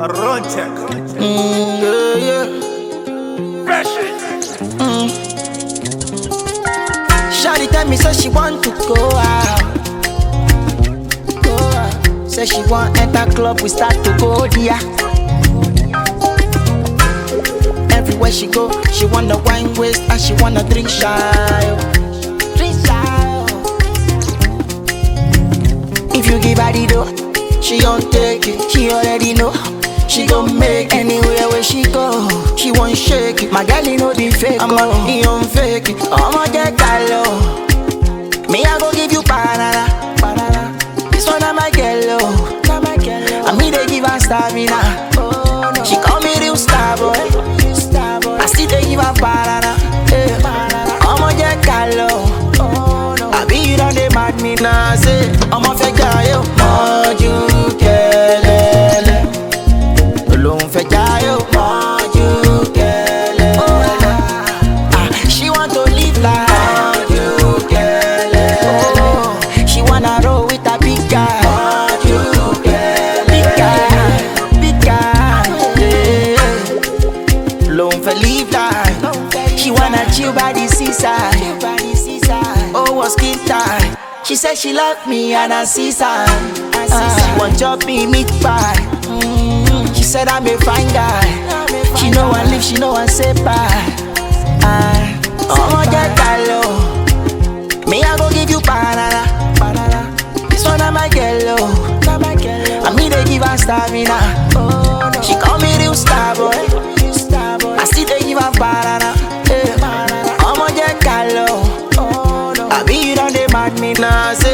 Run check. Mm, yeah, yeah. Fresh. Shawty tell me say she want to go out. Go out. Say she want enter club, we start to go there. Everywhere she go, she wanna wine waist and she wanna drink shy. Drink shy. If you give her the dough, she gon' take it. She already know. She gon' make anywhere where she go. She won't shake it. My girl, you know the fake. I'm a, he on fake it. I'ma get calo. Me, I go give you banana. banana. This one, I'm a girl. oh. And me, they give her stamina. She call me real star boy. I still they give her banana. Eh. I'ma get calo. I be you don't they mad me now say I'ma fẹ́ jayé o mọ́jú kẹlẹ́lẹ́ Olóhùn fẹ́ jayé o mọ́jú kẹlẹ́lẹ́ Ah, She want to live like mọ́jú kẹlẹ́lẹ́ She wanna roll with a big guy mọ́jú kẹlẹ́lẹ́ Big guy, big guy yeah. Olóhùn fẹ́ live like She wanna chill by the seaside Oh, was skin tight. She said she love me and I see sign. Uh, she want chop me meat pie. Mm, She said I'm a fine guy. She know I live, she know I say bye. Uh, I'ma get calo. Me I go give you banana. banana. This one I'm a girl. oh. And me they give her stamina. She call me real star boy. I still they give her banana. Yeah. I'ma get calo. I be you don't they mad me now. Say